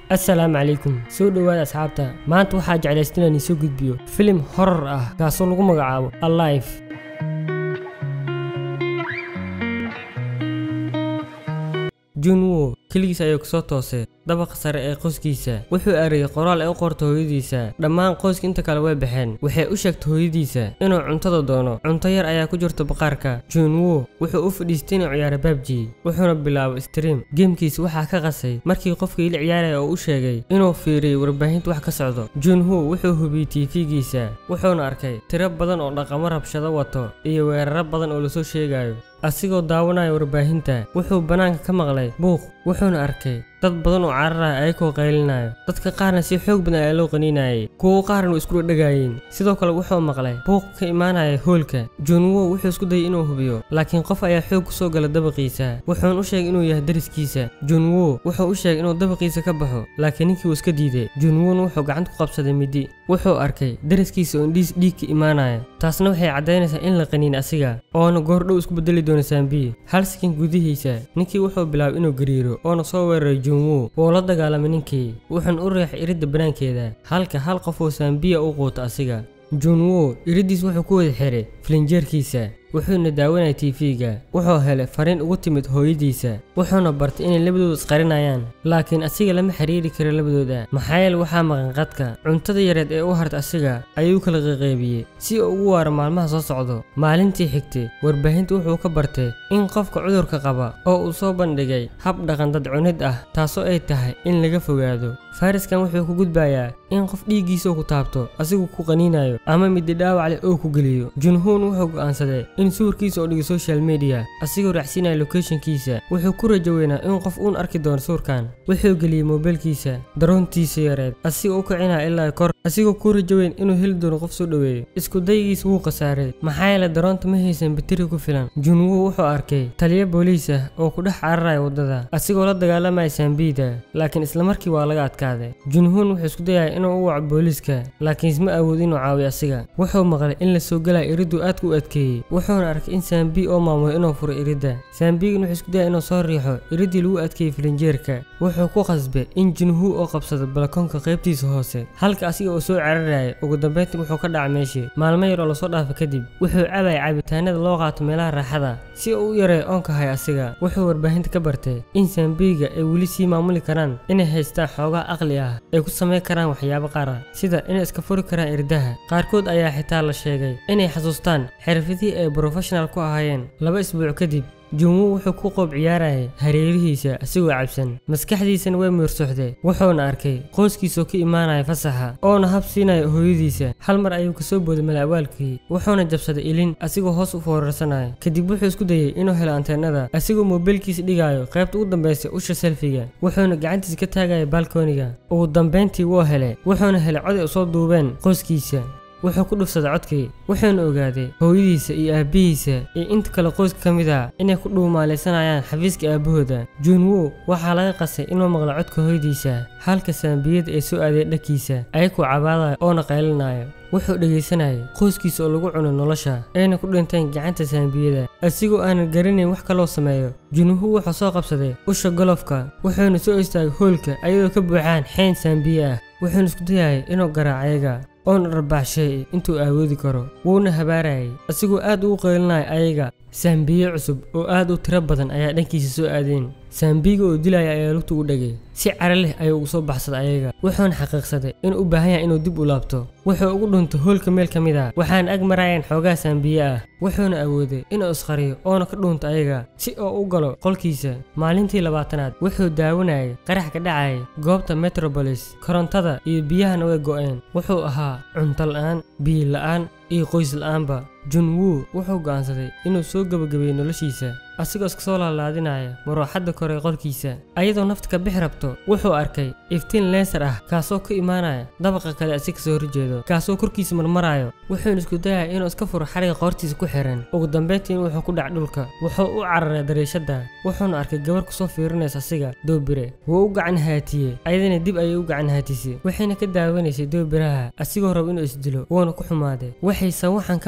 assalaamu calaykum soo dhowaada asxaabta maanta waxaa jeclaysta inaan iisoo gudbiyo filim horor ah kaasoo lagu magacaabo alive junwo keligiis ayuu kasoo toosay dabaqa sare ee qoyskiisa wuxuu ariyay qoraal ay u qorta hooyadiisa dhammaan qoyska inta kale way baxeen waxay u sheegtay hooyadiisa inuu cuntada doono cunto yar ayaa ku jirta baqaarka junwo wuxuu u fadhiistay inuu ciyaaro babji wuxuuna bilaabay stream geemkiisa waxaa ka qasay markii qofkii la ciyaaraya oo u sheegay inuu fiiriyay warbaahinta wax ka socdo junwo wuxuu hubiyey tiifigiisa wuxuuna arkay tiro badan oo dhaqamo rabshado wato iyo weeraro badan oo lasoo sheegayo asigoo daawanaya warbaahinta wuxuu bannaanka ka maqlay buuq wuxuuna arkay dad badan oo cararaya ayagoo qaylinayo dadka qaarna si xoog badan ayaa loo qaniinayay kuwo qaarna way isku dhadhagaayeen sidoo kale wuxuu maqlay buuq ka imaanaya hoolka junwo wuxuu isku dayay inuu hubiyo laakiin qof ayaa xoog ku soo gala dabaqiisa wuxuuna u sheegay inuu yahay dariskiisa junwo wuxuu u sheegay inuu dabaqiisa ka baxo laakiin ninkii wuu iska diiday junwona wuxuu gacanta ku qabsaday midi wuxuu arkay dariskiisa oo indhiis dhiig ka imaanaya taasna waxay caddaynaysaa in la qaniin asiga oona goordhow isku bedeli doono saambiyi hal sakin gudihiisa ninkii wuxuu bilaabay inuu gariiro oona soo weeraray junwo wuu la dagaalamay ninkii wuxuuna u riixay iridda banaankeeda halka hal qof oo saambiya u quuta asiga junwo iriddiis wuxuu ku wada xiray filinjeerkiisa wuxuuna daawanaya tiifiga wuxuu helay fariin ugu timid hooyadiisa wuxuuna bartay inay labadooda isqarinayaan laakiin asiga lama xiriiri karo labadooda maxaa yeele waxaa maqan qadka cuntada yareed ee u harta asiga ayuu kala qaqaybiyey si uu ugu waaro maalmaha soo socdo maalintii xigtay warbaahinta wuxuu ka bartay in qofka cudurka qaba oo uu soo bandhigay hab dhaqan dad cunid ah taasoo ay tahay in laga fogaado fariskan wuxuu ku gudbayaa in qof dhiiggiisa ku taabto asigu ku qaniinayo ama midi dhaawac leh oo ku geliyo junhuun wuxuu go'aansaday in sawirkiisa oo dhigay social media asigoo raacsiinaya locationkiisa wuxuu ku rajo weynaa in qof uun arki doono sawirkan wuxuu geliyey moobilkiisa daroontiisa yareed asigoo u kicinaya ilaa kor asigoo ku rajo weyn inuu heli doono qof soo dhoweeyo isku daygiisa wuu khasaaray maxaa yeele daroonta ma haysan bateri ku filan junwo wuxuu arkay taliyo booliis ah oo ku dhex cararaya waddada asigoo la dagaalamaya saambiida laakiin islamarkii waa laga adkaaday junhuun wuxuu isku dayaya inuu u waco booliiska laakiin isma awood inuu caawiyo asiga wuxuu maqlay in la soo galaya iriddu aadka u adkeeyey wuxuuna arkay in saambi oo maamulo inuu furo iridda saambigan wuxuu isku dayaya inuu soo riixo iriddii lagu adkeeyey filinjeerka wuxuu ku qasbay in junhu oo qabsado balakoonka qaybtiisa hoose halka asiga oo soo cararaya ugu dambeyntii wuxuu ka dhacay meeshii maalmo yar oo lasoo dhaafa kadib wuxuu cabaya cabitaanada loo qaato meelaha raaxada si uu u yareeyo oonka hay asiga wuxuu warbaahinta ka bartay in saambiga ay weli sii maamuli karaan inay haystaan xoogaa aqli ah ay ku samayn karaan waxyaabo qaar ah sida inay iska furi karaan irdaha qaarkood ayaa xitaa la sheegay inay xasuustaan xirfadihii ay brofessional ku ahaayeen laba isbuuc kadib junwo wuxuu ku qoob ciyaarayay hareerihiisa asigoo cabsan maskaxdiisana way muursuxday wuxuuna arkay qoyskiisoo ka imaanaya fasaxa oona hab siinaya hooyadiisa hal mar ayuu kasoo booday malaawaalkii wuxuuna jabsaday ilin asigoo hoos u foorarsanaya kadib wuxuu isku dayey inuu helo anteenada asigoo moobilkiisa dhigayo qaybta ugu dambaysa usha selfiga wuxuuna gacantiisa ka taagaya balkooniga ugu dambayntii wuu helay wuxuuna helay cod ay usoo duubeen qoyskiisa wuxuu ku dhufsaday codkii wuxuuna ogaaday hooyadiisa iyo aabbihiisa iyo inta kale qoyska ka mid ah inay ku dhuumaalaysanayaan xafiiska aabbahooda junwo waxaa laga qasay inuu maqlo codka hooyadiisa halka saambiyada ay soo aadeen dhankiisa ayakoo cabaadaya oona qaylinaayo wuxuu dhegaysanayay qoyskiisa oo lagu cuno nolosha ayna ku dhinteen gacanta saambiyada asigoo aanan garanayn wax kaloo sameeyo junhu wuxuu soo qabsaday usha golofka wuxuuna soo istaagay hoolka ayadoo ka buuxaan xeyn saambiye ah wuxuuna isku dayayay inuu garaac ayaga oona dharbaaxshay intuu awoodi karo wuuna habaarayay asigoo aad ugu qaylinaya ayaga saambiye cusub oo aad u tiro badan ayaa dhankiisa soo aadeen saambiga oo dilaya ayaa lugta ugu dhagay si cara leh ayuu ugu soo baxsaday ayaga wuxuuna xaqiiqsaday inuu u baahan yahay inuu dib u laabto wuxuu ugu dhuntay hoolka meel ka mid ah waxaana ag marayaan xoogaa saambiye ah wuxuuna awooday inuu isqariyo oona ka dhuunto ayaga si oo u galo qolkiisa maalintii labaatanaad wuxuu daawanayay qarax ka dhacayay goobta metrobolis korontada iyo biyahana way go'een wuxuu ahaa cunto la'aan biyo la'aan iyo qoys la'aanba junwo wuxuu go'aansaday inuu soo gebagabeeyo noloshiisa asigoo iska soo laalaadinaya marooxadda kore qolkiisa ayadoo nafta ka bixi rabto wuxuu arkay iftiin leesar ah kaasoo ka imaanaya dabaqa kale asi kasoo horjeedo kaasoo korkiisa marmarayo wuxuuna isku dayaya inuu iska furo xariga qoortiisa ku xiran ugu dambayntiin wuxuu ku dhac dhulka wuxuu u cararay dariishadda wuxuuna arkay gabar kusoo fiirinaysa asiga doobire wuu u gacan haatiyey ayadana dib ayay u gacan haatisay waxayna ka daawanaysay doobiraha asigoo raba inuu isdilo wuuna ku xumaaday waxayse waxaan ka maqashay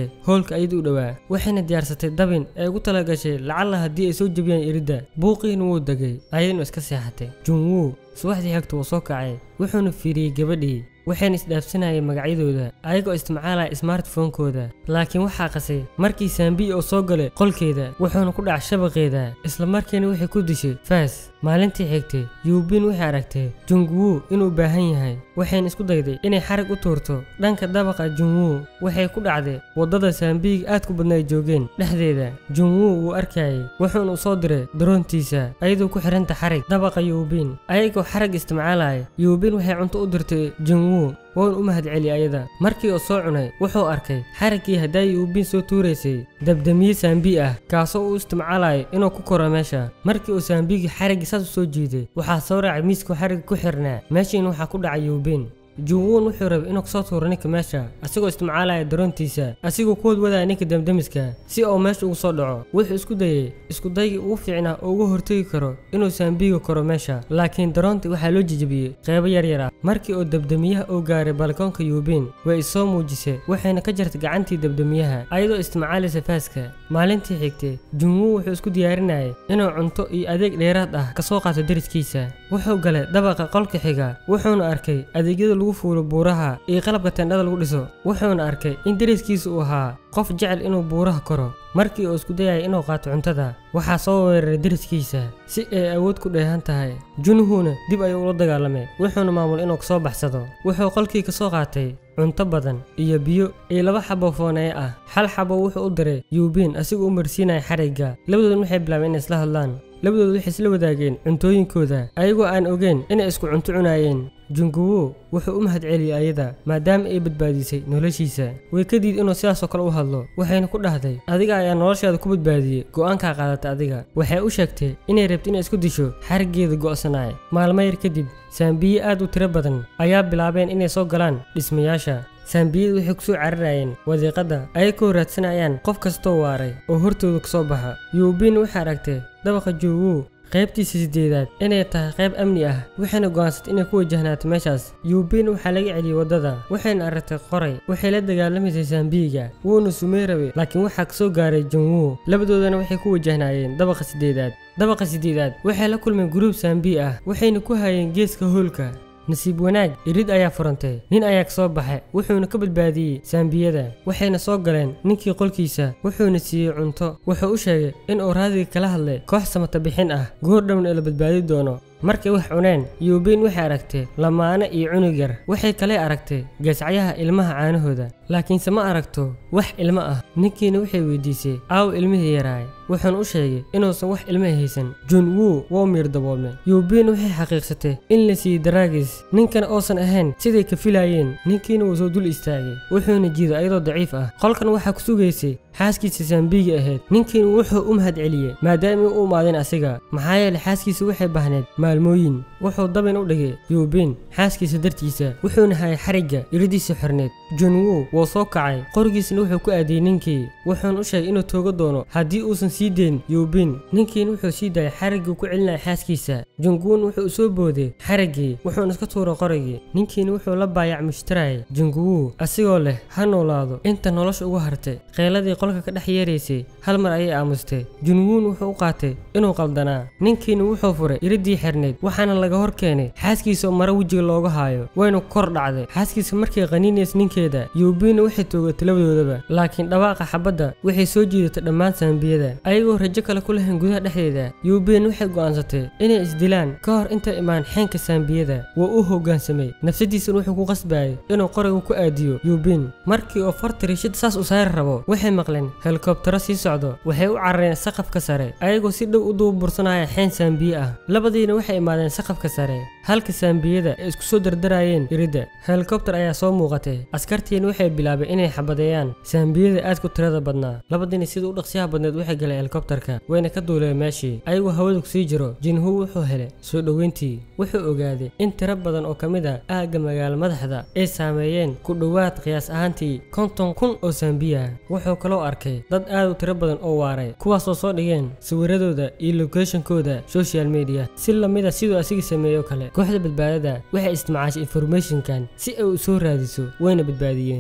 gashay hoolka ayada u dhowaa waxayna diyaarsatay dabin ay ugu tala gashay lacalla haddii ay soo jebiyaan iridda buuqiina wuu degay ayadnu iska seexatay junwuu subaxdii xigta wuu soo kacay wuxuuna fiiriyey gabadhii waxayna isdhaafsanayeen magacyadooda ayagoo isticmaalaya smartphonekooda laakiin waxaa qasay markii saambiyi oo soo galay qolkeeda wuxuuna ku dhac shabaqeeda isla markiina waxay ku dishay faas maalintii xigtay yuubin waxay aragtay jungwuu inuu baahan yahay waxayna isku dayday inay xarig u tuurto dhanka dabaqa junwuu waxay ku dhacday waddada saambiyiga aad ku badna ay joogeen dhexdeeda junwuu wuu arkayay wuxuuna u soo diray daroontiisa ayadoo ku xiranta xarig dabaqa yuubin ayagoo xarag isticmaalaya yuubin waxay cunto u dirtay junwuu wuuna u mahadceli ayada markii uu soo cunay wuxuu arkay xariggii haddaay yuubin soo tuuraysay dabdamiye saambi ah kaasoo uu isticmaalayo inuu ku koro meesha markii uu saambigii xariggii saas u soo jiiday waxaa soo raacay miiskuu xarigga ku xirnaa meeshiina waxaa ku dhacay yuubin junwuun wuxuu rabay inuu kasoo tuuro ninka meesha asigoo isticmaalaya daroontiisa asigoo ku wadwadaya ninka damdamiska si uu meesha ugu soo dhaco wuxuu isku dayay iskudaygii ugu fiicnaa oo uga hortegi karo inuu saambiga koro meesha laakiin daroontii waxaa loo jejebiyey qeybo yaryar ah markii uu dabdamiyaha uu gaaray balkoonka yuubin way isoo muujisay waxayna ka jartay gacantii dabdamiyaha ayadoo isticmaalaysa faaska maalintii xigtay junwuu wuxuu isku diyaarinayay inuu cunto iyo adeeg dheeraad ah kasoo qaato deriskiisa wuxuu galay dabaqa qolka xiga wuxuuna arkay adeegyada lagu fuulo buuraha iyo qalabka tendhada lagu dhiso wuxuuna arkay in deriskiisa uu ahaa qof jecel inuu buuraha koro markii uu isku dayaya inuu qaato cuntada waxaa soo weeraray deriskiisa si ay awood ku dheehan tahay junuhuna dib ayuu ula dagaalamay wuxuuna maamul inuu kasoo baxsado wuxuu qolkii kasoo qaatay cunto badan iyo biyo iyo laba xabo fooneye ah hal xabo wuxuu u diray yuubin asigoo u marsiinaya xarigga labadoodna waxay bilaabeen inay isla hadlaan labadooda waxay isla wadaageen cuntooyinkooda ayagoo aan ogeyn inay isku cunto cunaayeen junguwu wuxuu u mahadceliyey ayada maadaama ay badbaadisay noloshiisa way ka diid inuu sidaasoo kale u hadlo waxayna ku dhahday adiga ayaa noloshaada ku badbaadiyey go'aankaa qaadata adiga waxay u sheegtay inay rabto inay isku disho xariggeeda go'sanaay maalmo yar kadib saambiye aad u tiro badan ayaa bilaabeen inay soo galaan dhismayaasha saambiyadu waxay kusoo cararayeen wadiiqadda ayagoo raadsanayaan qof kastoo waaray oo hortooda kasoo baxa yuubin waxay aragtay dabaqa juuwu qaybtiisa sideedaad inay tahay qayb amni ah waxayna go'aansatay inay ku wajahnaato meeshaas yuubin waxaa laga celiyey waddada waxayna aragtay qoray waxay la dagaalamaysay saambiyiga wuuna sumey rabay laakiin waxaa kasoo gaaray junwu labadoodana waxay ku wajahnaayeen dabaqa sideedaad dabaqa sideedaad waxay la kulmeen guruub saambiyi ah waxayna ku hayeen geeska hoolka nasiib wanaag irid ayaa furantay nin ayaa kasoo baxay wuxuuna ka badbaadiyey saambiyada waxayna soo galeen ninkii qolkiisa wuxuuna siiyey cunto wuxuu u sheegay in uu raadiga kala hadlay koox samata bixin ah goor dhowna la badbaadi doono markay wax cuneen yuubin waxay aragtay lamaane iyo cunug yar waxay kale aragtay geesacyaha ilmaha caanahooda laakiinse ma aragto wax ilmo ah ninkiina waxay weydiisay aaw ilmihii yaraay wuxuuna u sheegay inuusan wax ilmaha haysan jun wuu wou miir daboolmay yuubin waxay xaqiiqsatay in la siiyey daraagis ninkana uusan ahayn siday ka filaayeen ninkiina wuu soo dul istaagay wuxuuna jiiday ayadoo daciif ah qolkan waxaa ku sugaysay xaaskiisa saambiigi ahayd ninkiina wuxuu u mahad celiyey maadaama u imaadeen asiga maxaa yeelay xaaskiisa waxay bahneed maalmooyin wuxuu dabin u dhigay yuubin xaaskiisa dartiisa wuxuuna hayay xarigga iridiisa xorneed junwu wuu soo kacay qorigiisna wuxuu ku aadiyey ninkii wuxuuna u sheegay inuu tooga doono haddii uusan sii deyn yuubin ninkiina wuxuu sii daayay xariggii ku celinaya xaaskiisa junguun wuxuu soo booday xariggii wuxuuna iska tuuray qorigii ninkiina wuxuu la baayac mushtarayay junguwu asigoo leh ha noolaado inta nolosha ugu hartay qeyladii qolka ka dhex yeeraysay hal mar ayay aamustay junwuun wuxuu u qaatay inuu qaldanaa ninkiina wuxuu furay iridii xirnayd waxaana laga hor keenay xaaskiisa oo maro wejiga looga haayo wayna kor dhacday xaaskiisa markay qaniinays ninkeeda yuubiina waxay toogatay labadoodaba laakiin dhawaaqa xabadda waxay soo jiidatay dhammaan saambiyada ayagoo rajo kale ku lahayn gudaha dhexdeeda yuubiin waxay go'aansatay inay isdilaan ka hor intay imaan xeenka saambiyada waa u hoggaansamay nafsadiisana wuxuu ku qasbayay inuu qoriga ku aadiyo yuubiin markii oo farta riishada saas u saari rabo waxay maqleen helikobtaro sii socdo waxay u carareen saqafka sare ayagoo si dhow u duubursanaya xeen saambiye ah labadiina waxay imaadeen saqafka sare halka saambiyada ay isku soo dardarayeen iridda helikobtar ayaa soo muuqatay askartiina waxay bilaabeen inay xabadeeyaan saambiyada aad ku tirada badnaa labadiina sida u dhaqsiyaha badneed waxay galeen helikobtarka wayna ka duuleen meeshii ayagoo hawada kusii jiro jinhu wuxuu helay soo dhoweyntii wuxuu ogaaday in tiro badan oo ka mid a aagga magaalo madaxda ay saameeyeen ku dhowaad qiyaas ahaantii konton kun oo saambiya wuxuu kaloo arkay dad aad u tiro badan oo waaray kuwaasoo soo dhigeen sawiradooda iyo lokeeshonkooda social media si lamida siduu asiga sameeyo kale kooxda badbaadada waxay isticmaashay informationkan si ay u soo raadiso wayna badbaadiyeen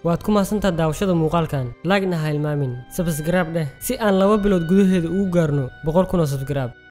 waad ku mahadsantaha daawashada muuqaalkan laagna ha hilmaamin sabskraib dheh si aan laba bilood gudaheeda ugu gaarno boqol kun oo sabskraib